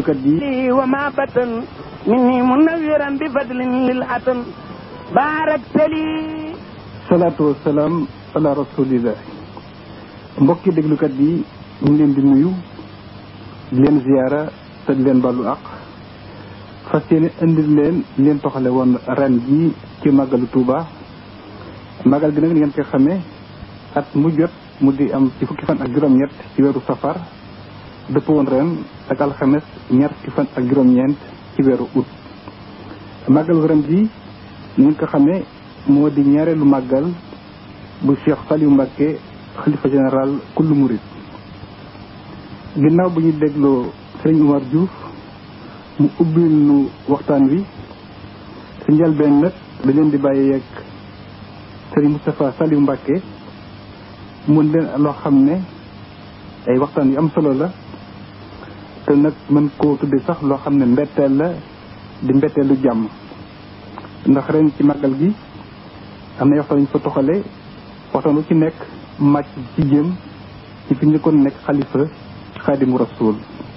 kat yi وما بطن مني منورا بفضل للعتم باركت لي salaatu wasalaam ala rasulillah mbokki déglukat yi ñu ngi leen di nuyu di leen ziyaara te di leen ballu àq fas yéene indil leen leen toxale woon ren ji ci màggalu Touba màggal gi nag ngeen koy xamee at mu jot mu di am ci fukki fan ak juróom-ñett ci weeru safar dëpp woon ren ak alxames ñaar fukki fan ak juróom-ñeent ci weeru août màggalu ren ji ni ngeen ko xamee moo di ñaareelu màggal bu Cheikh Saliou Mbacké xalifa général kullu murid ginnaaw bu ñu dégloo sëriñ Umar Diouf mu ubbil nu waxtaan wi su njëlbeen nag da leen di bàyyi yegg sëriñ Moustapha Saliou Mbacké mun leen loo xam ne ay waxtaan yu am solo la te nag mën koo tudde sax loo xam ne mbetteel la di mbetteelu jàmm ndax ren ci màggal gi am na waxtaan yu fa toxale waxtaan lu ci nekk màcc ci jëm ci fi njëkkoon nekk xalifa xaadimu rasul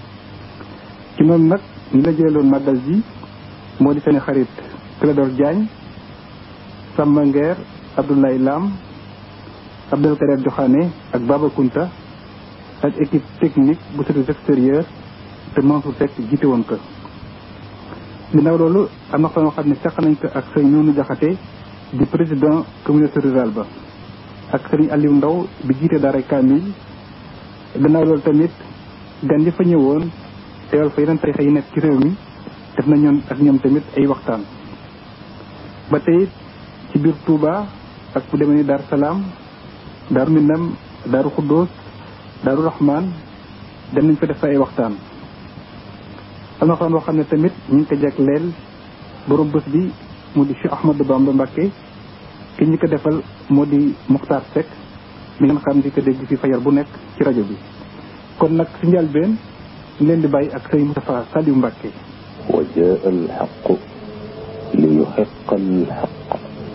ci noonu nag ñi la jëloon màggal ji moo di seen xarit Clédor Diagne Samba Nguer Abdoulaye Lam Abdel Kader Joxaane ak Baba Kunta ak équipe technique bu service extérieur te Mansour Seck jiite woon ko ginnaaw loolu am na waxtaan xam ne seq nañ ko ak sëñ Noonu Jaxate di président communauté rurale ba ak sëriñ Aliou Ndaw bi jiite daara Kamil gannaaw loolu tamit gan yi fa ñëwoon teewal fa yeneen tarixa yi nekk ci réew mi def na ñoon ak ñoom tamit ay waxtaan ba tey ci biir Touba ak fu demee ni Daaru Salaam Daaru Minam Daaru Xuddoos Daaru Rahman dem nañ fa def fa ay waxtaan am na waxtaan boo xam ne tamit ñu ngi ko jagleel borom bés bi mu di Cheikh Ahmadou Bamba Mbacké ki ñu ko defal moo di Muxtaar Seck mi ngeen xam di ko dégg fi fajar bu nekk ci rajo bi kon nag si njëlbeen ñu leen di bàyyi ak sëñ Moustapha Saliou Mbacké wa jaa alxaqu li yuxiqa alxaq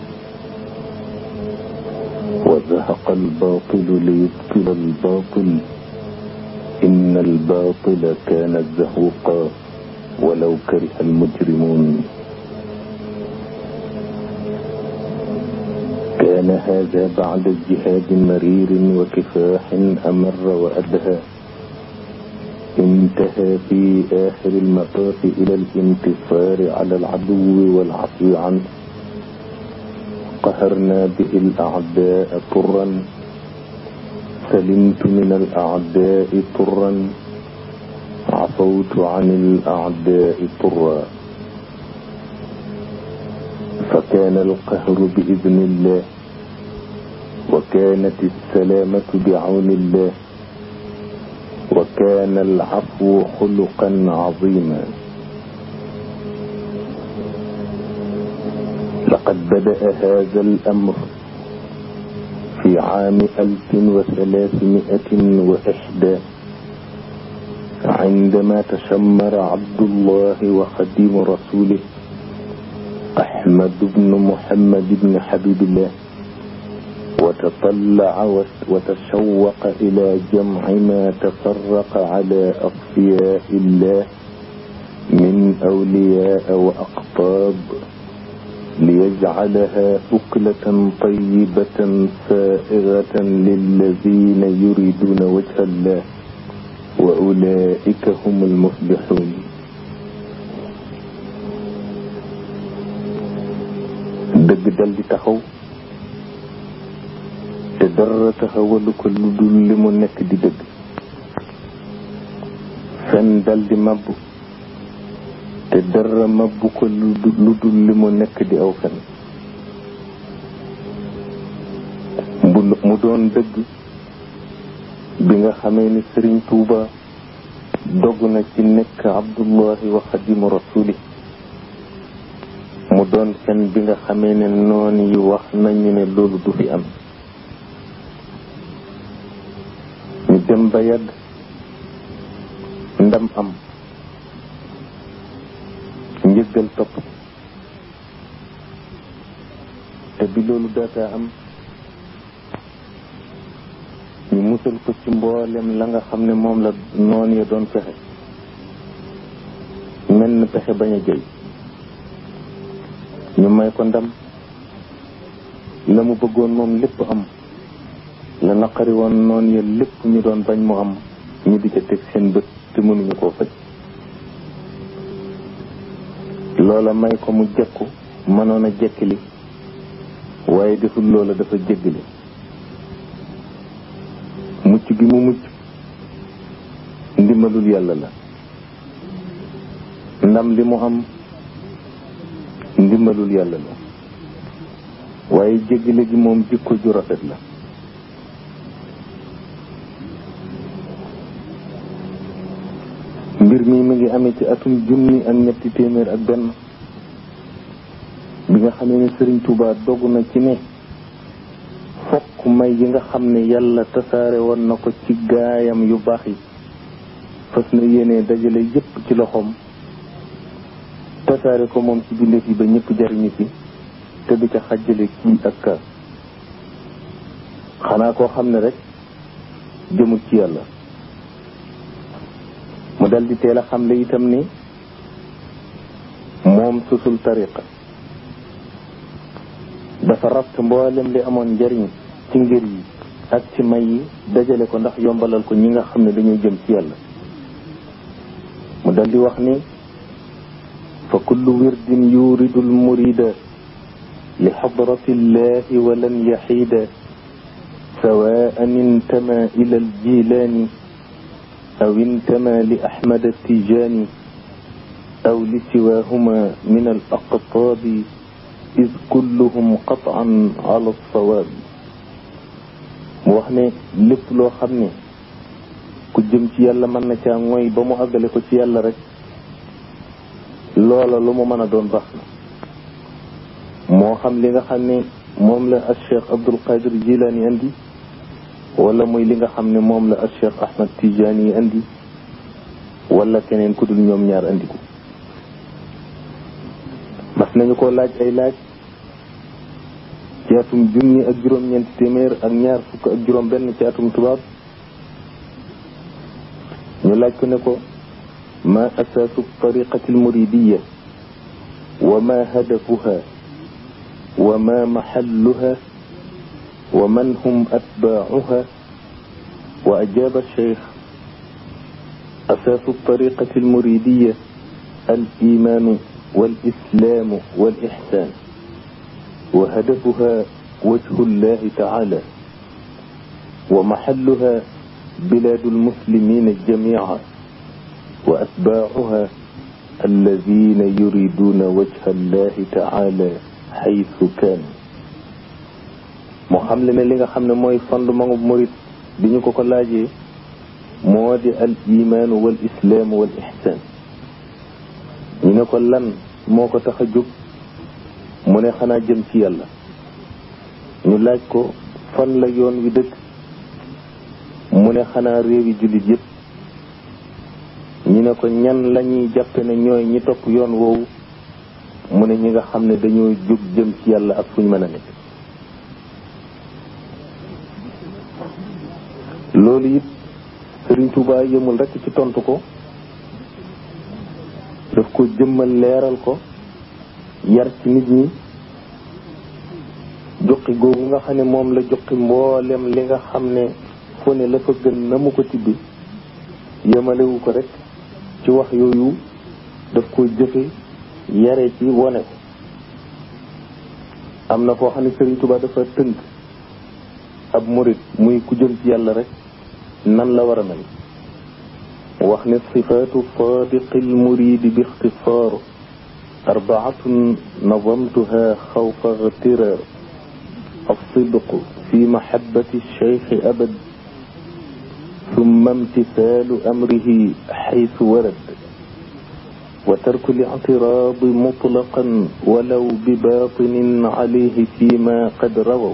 wa zahaqa albatilu li yubtila albatil inna albatila kaana zahuqa walaw kariha almujrimun كان هذا بعد اجتهاد مرير وكفاح أمر وأدهى انتهى في آخر المطاف إلى الانتصار على العدو والعفو عنه قهرنا به الأعداء طرا سلمت من الأعداء طرا عفوت عن الأعداء طرا فكان القهر بإذن الله وكانت السلامة بعون الله وكان العفو خلقا عظيما لقد بدأ هذا الأمر في عام ألف وثلاثمائة وإحدى عندما تشمر عبد الله وخديم رسوله أحمد بن محمد بن حبيب الله وتطلع وتشوق إلى جمع ما تفرق على أصفياء الله من أولياء وأقطاب ليجعلها أكلة طيبة سائغة للذين يريدون وجه الله وأولئك هم المفلحون dëgg dal di taxaw te dara taxawalu ko lu dul li mu nekk di dëgg fen dal di mabbu te dara mabbu ko lu dul li mu nekk di aw fen mu doon dëgg bi nga xamee ni sëriñ tuuba dogg na ci nekk abdullahi wa xadimu rasuli mu doon fen bi nga xamee ne noon yi wax nañu ne loolu du fi am ñu dem ba yàgg ndam am njëggal topp te bi loolu daataa am ñu musal ko ci mboolem la nga xam ne moom la noon ya doon fexe menn pexe bañ a jëy ñu may ko ndam la mu bëggoon moom lépp am la naqari woon noonu ya lépp ñu doon bañ mu am ñu di ca teg seen bët te mënuñu koo faj loola may ko mu jekku mënoon a jekkili waaye deful loola dafa jéggli mucc gi mu mucc ndimbalul yàlla la ndam li mu am ndimbalul yàlla la waaye jéggile gi moom jikko ju rafet la mbir mi mu ngi amee ci atum junni ak ñetti téeméer ak benn bi nga xamee ne Sëriñ Tuubaa dogg na ci ne fokk may yi nga xam ne yàlla tasaare woon na ko ci gaayam yu baax yi fas na yéene dajale yépp ci loxoom tasaare ko moom ci bindeef yi ba ñëpp jariñu ci te du ca xàjjale kii ak ka xanaa koo xam ne rek jëmul ci yàlla mu dal di teel a xamle itam ni moom susul tariqa dafa raft mboolem li amoon njariñ ci ngir yi ak ci may yi dajale ko ndax yombalal ko ñi nga xam ne dañuy jëm ci yàlla mu dal di wax ni fa kullu wirdin yuridu almurida li xadrati illahi walan yaxiida sawaan intama ila aljilaani aw intama li ahmad attijaani aw li siwahuma min alaqtaabi id kulluhum qataan ala alsawaabi mu wax ne lépp loo xam ne ku jëm ci yàlla mën na caa mooy ba mu àggale ko ci yàlla rek loola lu mu mën a doon baax na moo xam li nga xam ne moom la al cheikh abdul qadir jilaani andi wala muy li nga xam ne moom la al cheikh ahmad tijaani yi andi wala keneen ku dul ñoom ñaar andi ko mas nañu ko laaj ay laaj ci atum junni ak juróom-ñeenti téeméer ak ñaar fukk ak juróom benn ci atum tubaab ñu laaj ko ne ko ma asaasu tariqati almuridiya wa ma hadafuha wa ma maxalluha wa man hum atbaacuha wa ajaaba alcheikh asaasu tariqati almuridiya alimaanu walislaamu walixsaan wa hadafuha wajhu llahi taala wa maxalluha بلاد المسلمين جميعا وأتباعها الذين يريدون وجه الله تعالى حيث كان moo xam le ne li nga xam ne mooy fondement murit bi ñu ko ko laajee moo di al imaanu wal islaamu wal ihsaan ñu ne ko lan moo ko tax a jóg mu ne xanaa jëm ci yàlla ñu laaj ko fan la yoon wi dëkk mu ne xanaa réewi jullit yëpp ñu ne ko ñan lañuy jàppe ne ñooy ñi topp yoon woowu mu ne ñi nga xam ne dañoo jóg jëm ci yàlla ak fuñ mën a nekk loolu it Sëriñ Tuubaa yëmul rekk ci tontu ko daf ko jëmmal leeral ko yar ci nit ñi joxi googu nga xam ne moom la joxi mboolem li nga xam ne fu ne la fa gën na mu ko tibbi yemalewu ko rek ci wax yooyu daf ko jëfe yare ci wone ko am na foo xam ne Sëriñ Tuubaa dafa tënk ab murit muy ku jëm ci yàlla rek nan la war a mel wax ne sifaatu saadiqi lmuridi bi ixtisaar arbaatun nazamtuha xawfa igtiraar الصدق في محبة الشيخ أبد ثم امتثال أمره حيث ورد وترك الاعتراض مطلقا ولو بباطن عليه فيما قد رووا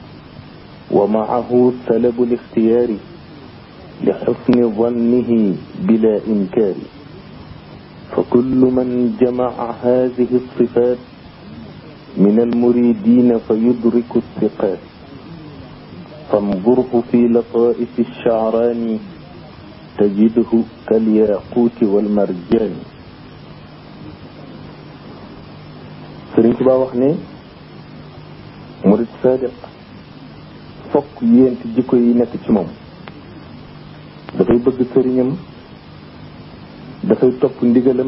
ومعه سلب الاختيار لحسن ظنه بلا إنكار فكل من جمع هذه الصفات من المريدين فيدرك الثقات فانظره في لطائف الشعران تجده كالياقوت والمرجان Tuubaa wax ne murid sadiq fokk yéenti jikko yi nekk ci moom dafay bëgg sëriñam dafay topp ndigalam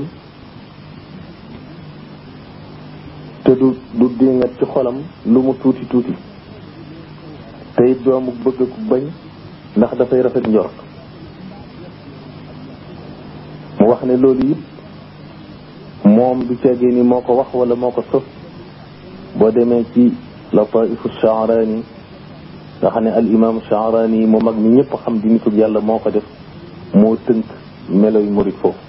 te du du dingat ci xolam lu mu tuuti tuuti te it doomu bëgg ku bañ ndax dafay rafet njort mu wax ne loolu it moom du ceegee ni moo ko wax wala moo ko sos boo demee ci lataifu shaarani nga xam ne al imam shaarani mu mag mi ñëpp xam di nitu yàlla moo ko def moo tënk meloy murit foofu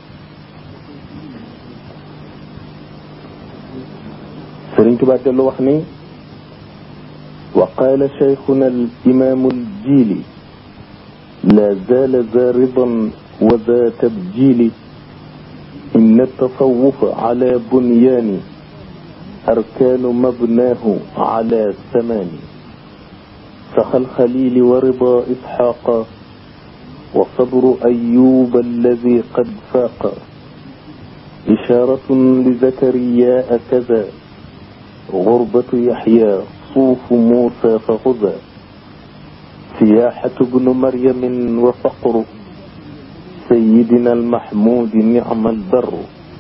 sëriñ Tuubaa dellu wax ni wa qaala cheikhuna al imamu al jiili la zaala za ridan wa za tabjili إن التصوف على بنيان أركان مبناه على ثمان سخى الخليل ورضا إسحاق وصبر أيوب الذي قد فاق إشارة لزكرياء كذا غربة يحيى صوف موسى فغزى سياحة ابن مريم وفقر سيدنا المحمود نعم البر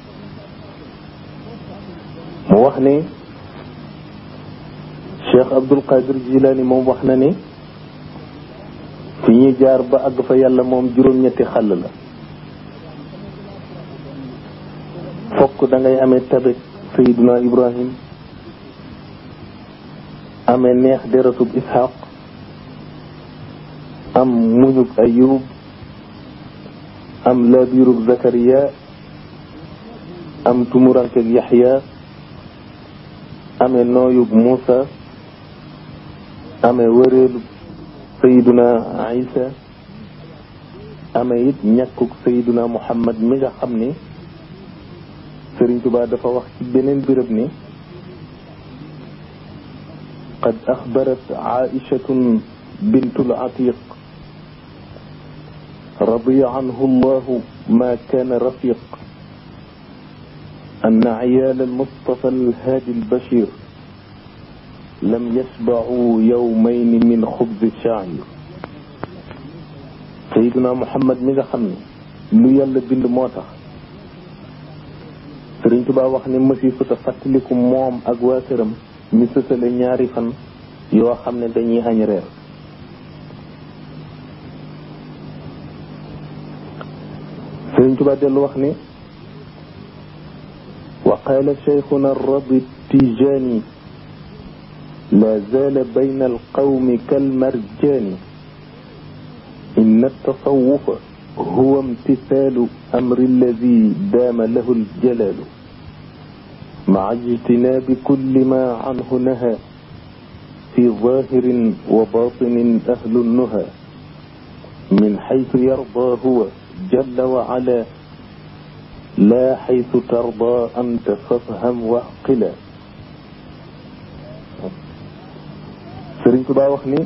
mu wax ne Cheikh Abdul Qadir Jilani moom wax na ne fi ñuy jaar ba àgg fa yàlla moom juróom-ñetti xàll la fokk da ngay amee tabe Seydina Ibrahim amee neex deratub Ishaq am muñug Ayub am laabirug Zakariya am tumurankeg Yaxya amee nooyug Muusa amee wëreelu Seydina Isa amee it ñàkkug Seydina Muhammad mi nga xam ni Sëriñ Tuubaa dafa wax ci beneen béréb ni qad axbarat Aïchatun bintul Atiq رضي عنه الله ما كان رفيق أن عيال المصطفى الهادي البشير لم يشبعوا يومين من خبز الشعير سيدنا محمد mi nga xam ne lu yàlla bind moo tax Sëriñ Tuubaa wax ne mësi futa fàttaliku moom ak waa këram mi sësale ñaari fan yoo xam ne dañuy añ reer sëriñ Tuubaa dellu wax ne wa qaala cheikhuna rabi tijaani la zaala bayna alqawmi kalmarjaani inna altasawufa huwa imtisaalu amri alladi daama lahu aljalaalu maca ijtinaabi kulli ma canhu naha fi zaahirin wa baatinin ahlu nnuha min xaytu yardaa huwa جل وعلا لا حيث ترضى أنت فافهم وعقلا سرين تبا وخني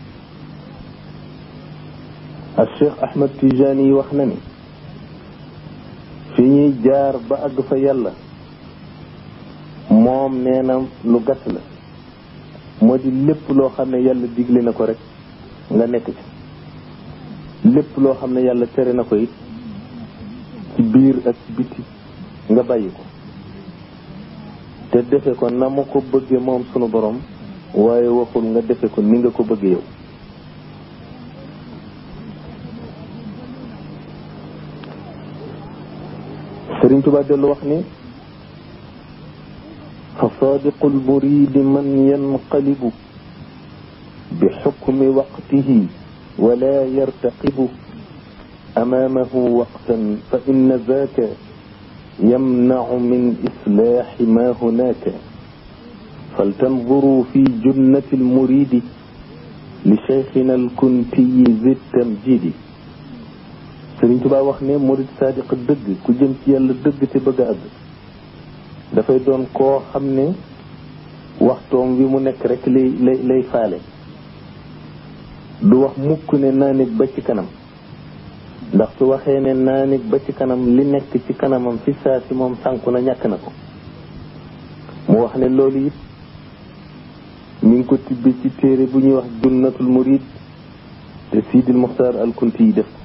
الشيخ أحمد تيجاني وخنني fi ñuy jaar ba àgg fa yàlla moom nee na lu gàtt la moo di lépp loo xam ne yàlla digle na ko rek nga nekk ci lépp loo xam ne yàlla tere na ko it ci biir ak ci biti nga bàyyi ko te defe ko na mu ko bëggee moom sunu borom waaye waxul nga defe ko ni nga ko bëggee yow Sëriñ Tuubaa dellu wax ni fa saadiqu lmuridi man yanqalibu bi xukmi waqtihi ولا يرتقب أمامه وقتا فإن ذاك يمنع من إصلاح ما هناك فلتنظروا في جنة المريد لشيخنا الكنتي ذي التمجيد Sëriñ Tuubaa wax ne murid sadiq dëgg ku jëm ci yàlla dëgg te bëgg a àgg dafay doon koo xam ne waxtoom wi mu nekk rek lay lay lay faale du wax mukk ne naa nit ba ci kanam ndax su waxee ne naa nit ba ci kanam li nekk ci kanamam fi saa si moom sànku na ñàkk na ko mu wax ne loolu it mi ngi ko tibbe ci téere bu ñuy wax junnatul murid te Sidil Muxtaar al Kunti yi def ko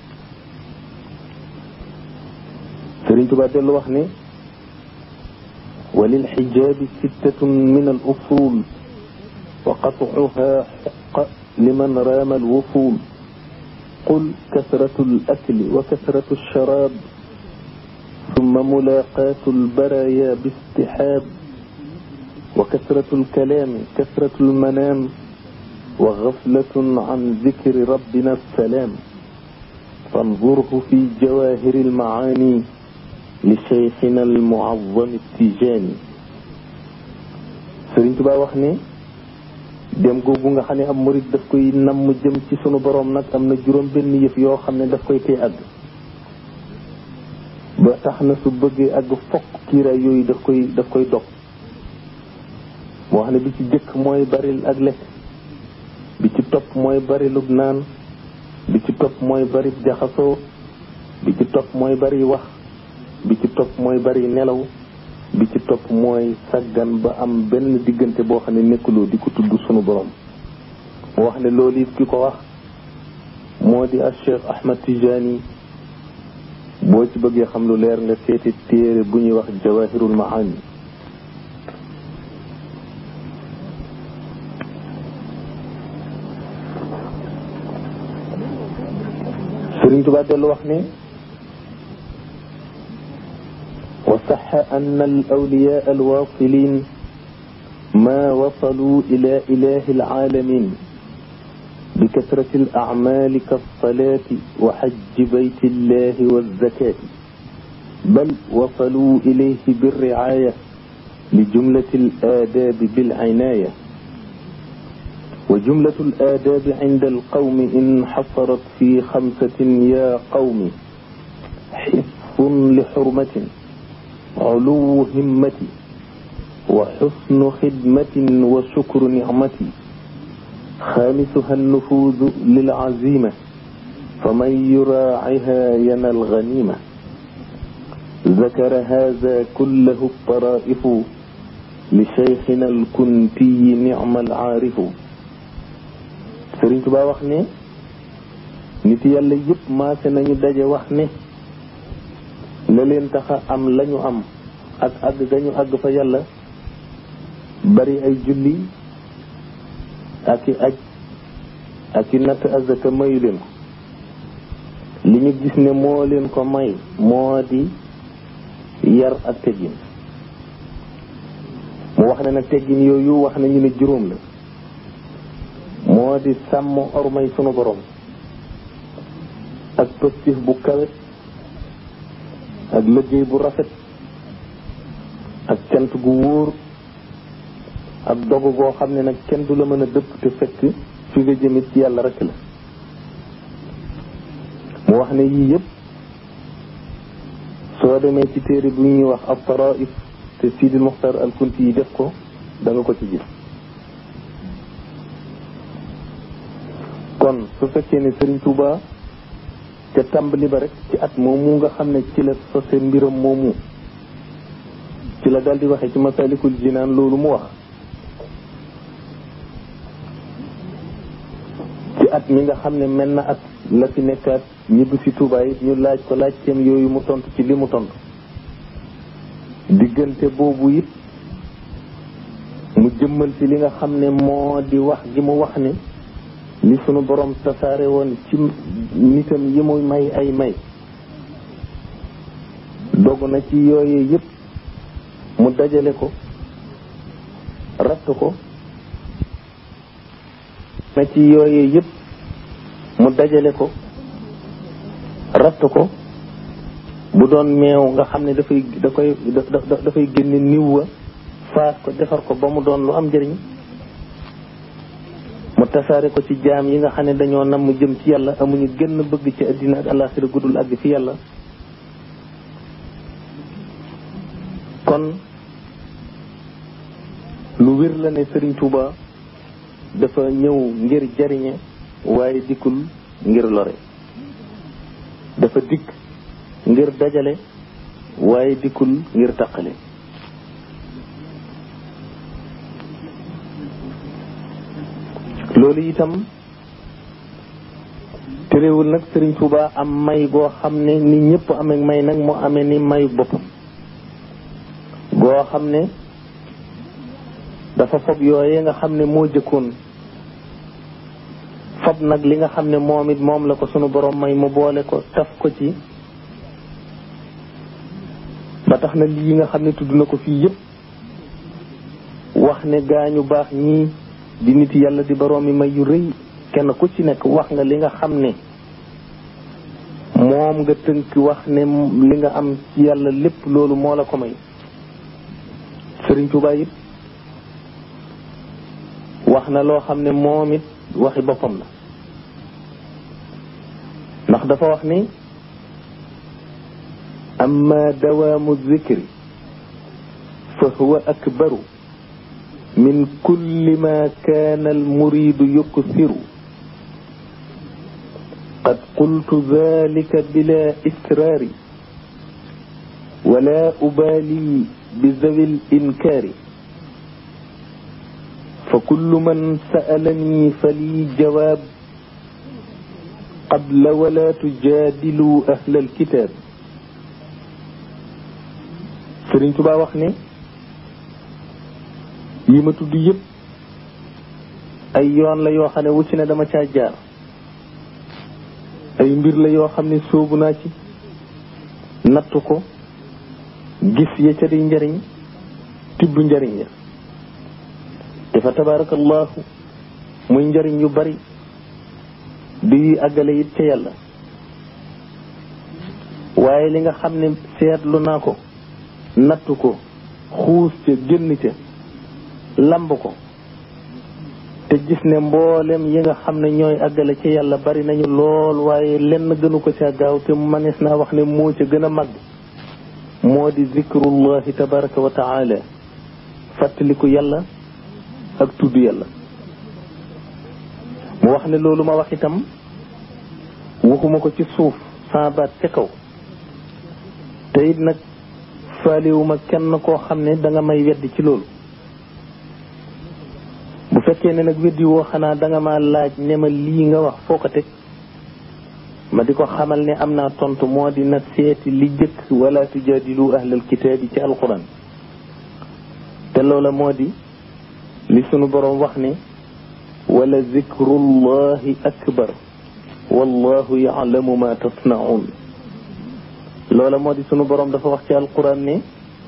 Sëriñ Tuubaa dellu wax ne walil xijaabi sittatun min al usul wa qatcuha xuqa liman raama al wusul qul kasratu al akli wa kasratu al sharaab ثم ملاقاة البرايا باستحاب وكثرة الكلام كثرة المنام وغفلة عن ذكر ربنا السلام فانظره في جواهر المعاني لشيخنا المعظم التيجاني Sëriñ Tuubaa wax ne dem googu nga xam ne am murit daf koy namm jëm ci sunu boroom nag am na juróom benn yëf yoo xam ne daf koy tee àgg ba tax na su bëggee àgg fokk kiiraay yooyu daf koy daf koy dog moo xam ne bi ci jëkk mooy baril ak lekk bi ci topp mooy barilub naan bi ci topp mooy bari jaxasoo bi ci topp mooy bari wax bi ci topp mooy bari nelaw bi ci topp mooy saggan ba am benn diggante boo xam ne nekkuloo di ko tudd sunu borom mu wax ne loolu it ki ko wax moo di al Cheikh Ahmad Tijani boo ci bëggee xam lu leer nga seeti téere bu ñuy wax jawahirul maani Sëriñ Tuubaa dellu wax ne wa saxa an al awliyaa al waasilin ma wasalu ila ilahi al aalamin bi kasrati al acmaali ka alsalaati wa xajji bayti illahi walzakaati bal wasalu ilayhi birricaaya li jumlati al aadaabi bilcinaaya وجملة الآداب عند القوم انحصرت في خمسة يا قوم حفظ لحرمة علو همة وحسن خدمة وشكر نعمة خامسها النفوذ للعزيمة فمن يراعها ينال الغنيمة ذكر هذا كله الطرائف لشيخنا الكنتي نعم العارف Sëriñ Tuubaa wax ne nit yàlla yëpp maase nañu daje wax ne la leen taxa am lañu am ak àgg gañu àgg fa yàlla bari ay julli ak i aj ak i natt azaka mayu leen ko li ñu gis ne moo leen ko may moo di yar ak teggin mu wax ne nag teggin yooyu wax nañu ne juróom la moo di sàmm ormay sunu borom ak pëstif bu kawe ak liggéey bu rafet ak cant gu wóor ak dogu goo xam ne nag kenn du la mën a dëpp te fekk fi nga jëmit ci yàlla rek la mu wax ne yii yëpp soo demee ci téere bu ñuy wax ab taraif te Sidil Muxtar al Kunti yi def ko da nga ko ci gis kon su fekkee ne Serigne Touba te tàmbali ba rek ci at moomu nga xam ne ci la sose mbiram moomu ci la daldi waxee ci masalikul jinaan loolu mu wax ci at mi nga xam ne mel na at la fi nekkaat ñibbi si Touba yi ñu laaj ko laajteem yooyu mu tontu ci li mu tontu diggante boobu it mu jëmmal ci li nga xam ne moo di wax gi mu wax ne li sunu borom tasaare woon ci nitam yi muy may ay may dogg na ci yooyee yëpp mu dajale ko ratt ko na ci yooyee yëpp mu dajale ko ratt ko bu doon meew nga xam ne dafay da koy dafay génne niw wa faas ko defar ko ba mu doon lu am njëriñ mu tasaare ko ci jaam yi nga xam ne dañoo nam mu jëm ci yàlla amuñu gën bëgg ci àddina ak àllaaxira guddul àgg fi yàlla kon lu wér la ne Serigne Touba dafa ñëw ngir jariñe waaye dikkul ngir lore dafa dikk ngir dajale waaye dikkul ngir taqale loolu itam terewul nag Sëriñ Tuuba am may goo xam ne ni ñëpp amee may nag mu amee ni mayu boppam goo xam ne dafa fob yooyee nga xam ne moo jëkkoon fob nag li nga xam ne moom it moom la ko sunu borom may mu boole ko taf ko ci ba tax na lii nga xam ne tudd na ko fii yëpp wax ne gaañu baax ñii di nit yàlla di boroomi may yu rëy kenn ku ci nekk wax nga li nga xam ne moom nga tënk wax ne li nga am ci yàlla lépp loolu moo la ko may Sëriñ Tuubaa it wax na loo xam ne moom it waxi boppam la ndax dafa wax ni amma dawaamu zikri fa huwa akbaru min kulli ma kaana almuridu yuksiru qad qultu dalika bila israari wala ubaali bizawi linkaari fa kullu man sa'alani fali jawaab qabla wala tujaadilu ahla alkitaab Sëriñ Tuubaa wax ne yi ma tudd yëpp ay yoon la yoo xam ne wu ci ne dama caa jaar ay mbir la yoo xam ne sóobu naa ci nattu ko gis ya ca di njariñ tibb njariñ ya dafa tabarakallahu muy njariñ yu bari di àggale it ca yàlla waaye li nga xam ne seetlu naa ko nattu ko xuus ca génn ca lamb ko te gis ne mboolem yi nga xam ne ñooy àggale ci yàlla bari nañu lool waaye lenn gënu ko ca gaaw te manees naa wax ne moo ca gën a màgg moo di zikrullahi tabaraka wa taala fàttaliku yàlla ak tudd yàlla mu wax ne loolu ma wax itam waxuma ko ci suuf sama baat ca kaw te it nag faaliwuma kenn koo xam ne da nga may weddi ci loolu bu fekkee ne nag weddi woo xanaa da nga ma laaj ne ma lii nga wax foo ko teg ma di ko xamal ne am naa tontu moo di nag seeti li jëkk wala tujaadilu ahlal kitaabi ci alquran te loola moo di li sunu boroom wax ne wala zikrullahi akbar wallahu yaalamu ma tasnaun loola moo di sunu boroom dafa wax ci alquran ne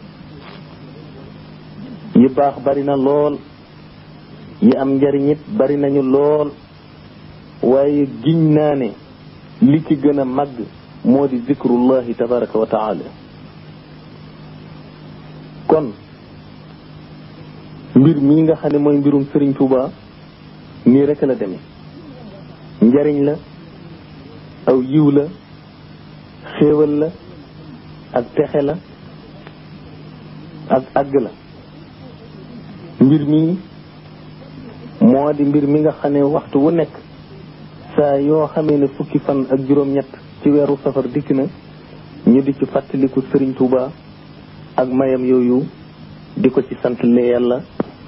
yi baax bari na lool yi am njariñ it bari nañu lool waaye giñ naa ne li ci gën a màgg moo di zikrullahi tabaraka wa taala kon mbir mii nga xam ne mooy mbirum Sëriñ Tuuba nii rek la demee njariñ la aw yiw la xéewal la ak texe la ak àgg la mbir mii moo di mbir mi nga xam ne waxtu wu nekk saa yoo xamee ne fukki fan ak juróom-ñett ci weeru safar dikk na ñu di ci fàttaliku Sëriñ Tuuba ak mayam yooyu di ko ci sant le yàlla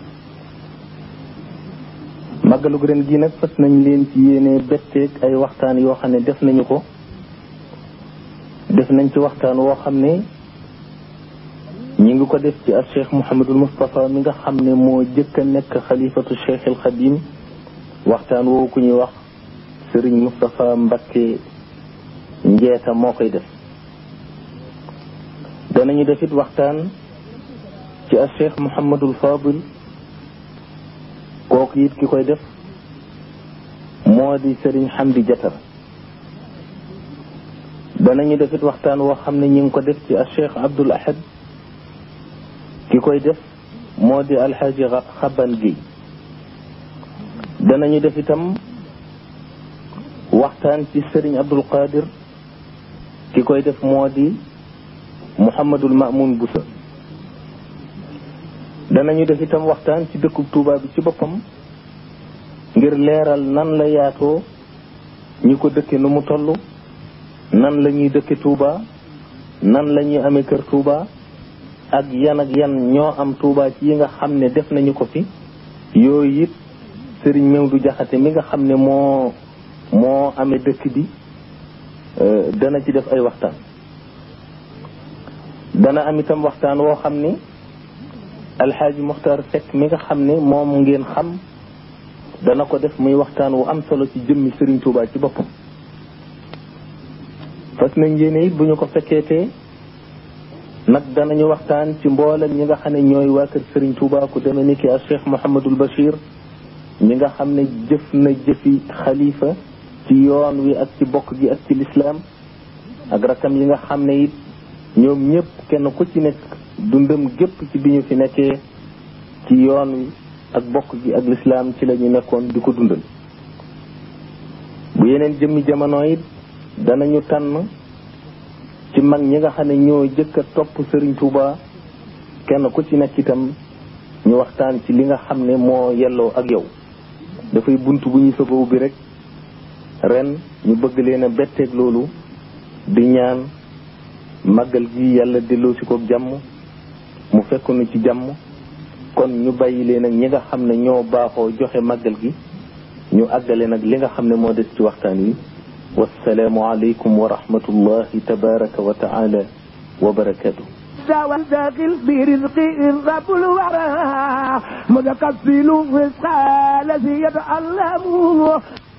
màggalug ren gi nag fas nañ leen ci yéene betteeg ay waxtaan yoo xam ne def nañu ko def nañ ci waxtaan woo xam ne ñi ngi ko def ci ak cheikh Mouhamadul Moustapha mi nga xam ne moo jëkk a nekk xalifatu cheikh el Xadim waxtaan woowu ku ñuy wax Serigne Moustapha Mbakke njeeta moo koy def danañu def it waxtaan ci ak cheikh Mouhamadul Fadil kooku it ki koy def moo di Serigne Hamdi Jatar danañu def it waxtaan woo xam ne ñi ngi ko def ci ak cheikh Abdoul Ahad ki koy def moo di alxaaji xaban gi danañu def itam waxtaan ci sëriñ abdul qadir ki koy def moo di muhammadul mamun busa danañu def itam waxtaan ci dëkkub tuuba bi ci boppam ngir leeral nan la yaatoo ñi ko dëkke nu mu toll nan la ñuy dëkke tuuba nan la ñuy amee kër tuuba ak yan ak yan ñoo am tuuba ci yi nga xam ne def nañu ko fi yooyu it sëriñ Mewdu Jaxate mi nga xam ne moo moo amee dëkk bi dana ci def ay waxtaan dana am itam waxtaan woo xam ni alxaaji Muxtaar Sekk mi nga xam ne moom ngeen xam dana ko def muy waxtaan wu am solo ci jëmmi sëriñ Tuubaa ci boppam fas nañ yéene it bu ñu ko fekkeetee nag danañu waxtaan ci mboolem ñi nga xam ne ñooy waa kër Serigne Touba ku demee ni ki ak Cheikh Mouhamadul Bachir ñi nga xam ne jëf na jëfi xalifa ci yoon wi ak ci bokk gi ak ci lislaam ak rakam yi nga xam ne it ñoom ñëpp kenn ku ci nekk dundam gépp ci bi ñu fi nekkee ci yoon wi ak bokk gi ak lislaam ci la ñu nekkoon di ko dundal bu yeneen jëmmi jamono it danañu tànn ci mag ñi nga xam ne ñoo jëkk a topp Serigne Touba kenn ku ci nekk itam ñu waxtaan ci li nga xam ne moo yelloo ak yow dafay bunt bu ñuy soog a ubbi rek ren ñu bëgg leen a betteeg loolu di ñaan màggal gi yàlla delloo si ko jàmm mu fekk nu ci jàmm kon ñu bàyyi leen ak ñi nga xam ne ñoo baaxoo joxe màggal gi ñu àggale nag li nga xam ne moo des ci waxtaan wi والسلام عليكم ورحمة الله تبارك وتعالى وبركاته والداخل برزق رب الورى متكفل رزق الذي يتعلم